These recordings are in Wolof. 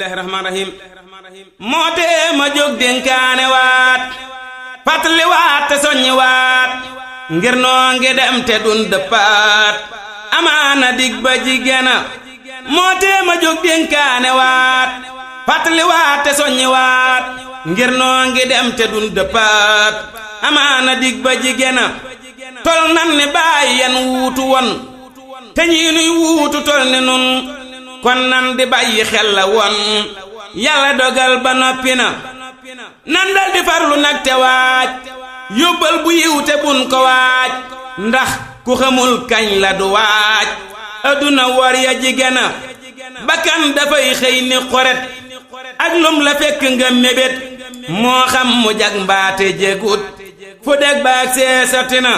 bismillahi rahmaani rahim moo tee ma jóg dénkaane waat fàttali waat te soññi waat ngir noo ngi dem te dun dëppaat amaana dig ba jigéena moo tee ma jóg dénkaane waat fàttali waat te soññi waat ngir noo ngi dem te dun dëppaat amaana dig ba jigéena tol nan ni bàyyi yan wuutu won te ñii nuy wuutu tol ni nun kon nan di bàyyi xel la won yàlla dogal ba noppi na nan dal di farlu nag te waaj yóbbal bu yiw te bun ko waaj ndax ku xamul kañ la du waaj adduna war ya jigéena bakkan dafay xëy ni xoret ak lum la fekk nga mébét moo xam mu jag mbaate jégut fu deg baag see sotti na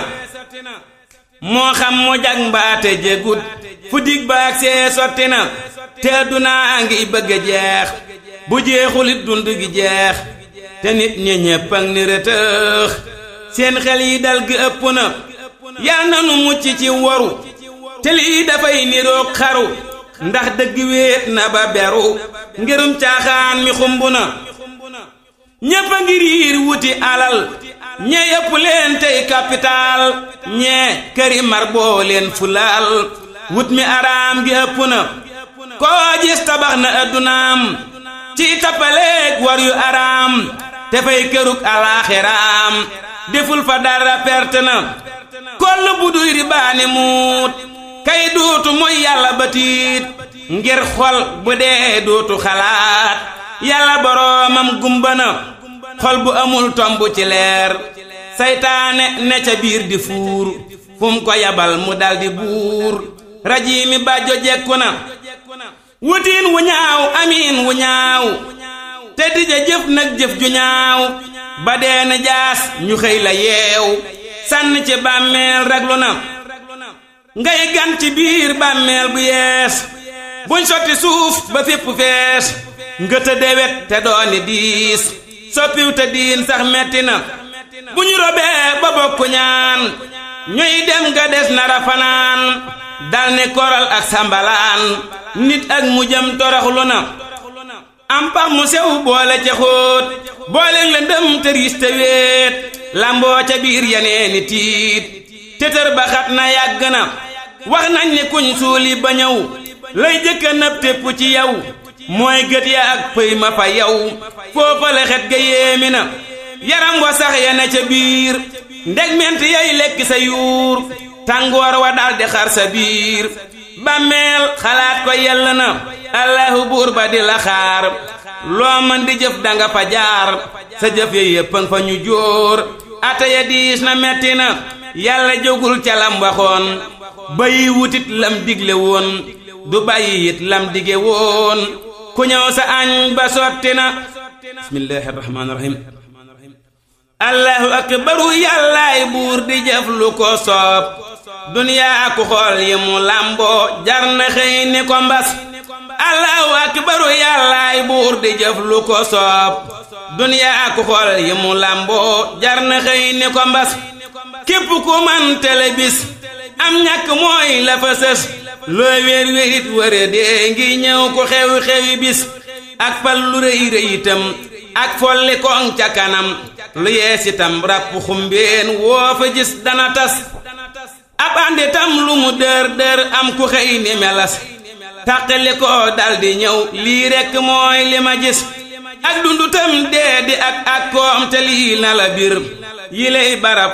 moo xam mu jag mbaate jégut fu dig baag see sotti na te addunaa ngi bëgg a jeex bu jeexulit dund gi jeex te nit ñi ñépp ak ni rëtëx seen xel yi dal gi ëpp na yal na nu mucc ci waru te lii dafay niroog xaru ndax dëgg wéet na ba beru ngirum caaxaan mi xumb na ñépp a ngi riir wuti alal ñee yëpp leen tey capital ñee këri mar boo leen fulaal wut mi araam gi ëpp na koo gis tabax na addunaam ci tappaleeg war yu araam te fay kërug alaaxiraam deful fa dara perte na koll bu duy ribaani muut kay duutu mooy yàlla batiit ngir xol bu dee duutu xalaat yàlla boroomam gumba na xol bu amul tomb ci leer saytaane ne ca biir di fuur fum ko yabal mu daldi buur rajiimi bàjjo jekku na wutiin wu ñaaw amiin wu ñaaw te dija jëf nag jëf ju ñaaw ba dee na jaas ñu xëy la yeew sànn ci bàmmeel raglu na ngay gan ci biir bàmmeel bu yees buñ sotti suuf ba fépp fees nga te dewet te dooni diis soppiw te diin sax metti na bu ñu robee ba bokku ñaan ñuy dem nga des nara fanaan dal ne koral ak sambalaan nit ak mujjam toroxlu na am pax mu sew boole ca xóot boole lëndëm te riis te wéet lamboo ca biir yeneeni tiit tëtër ba xat na yàgg na wax nañ ni kuñ suuli ba ñëw lay jëkka nëb tépp ci yow mooy gët ya ak pëy ma fa yow foofa la xet ga yéemi na yaram wa sax ya ne ca biir ndeg ment yay lekk sa yuur tàngoor wa daldi xar sa biir bàmmeel xalaat ko yell na allahu buur ba di la xaar loo mën di jëf danga fa jaar sa jëf ya yéppang fa ñu jóor ata ya diis na metti na yàlla jógul ca lam waxoon bayi wutit lam digle woon du bàyyi it lam dige woon ku ñëw sa añ ba sotti na bismillahi rahmaani rahim allahu akbaru yàllaay buur di jëf lu ko soob duniyaa ku xool yi mu làmboo jar na xëy ni ko mbas allahu akbaru yàllaay buur di jëf lu ko soob duniyaa ku xool yi mu làmboo jar na xëy ni ko mbas képp ku man tele bis am ñàkk mooy la fa sës loo wéer wérit wëre dee ngi ñëw ku xewi xewi bis ak fal lu rëy rëy itam ak folli koŋ ca kanam lu yees itam ràpp xumbeen woo fa gis dana tas ab andi tam lu mu dër dër am ku xëy ni melas tàqali ko daldi ñëw lii rekk mooy li ma gis ak dundu tam dee di ak ak koom te lii na la bir yi lay barab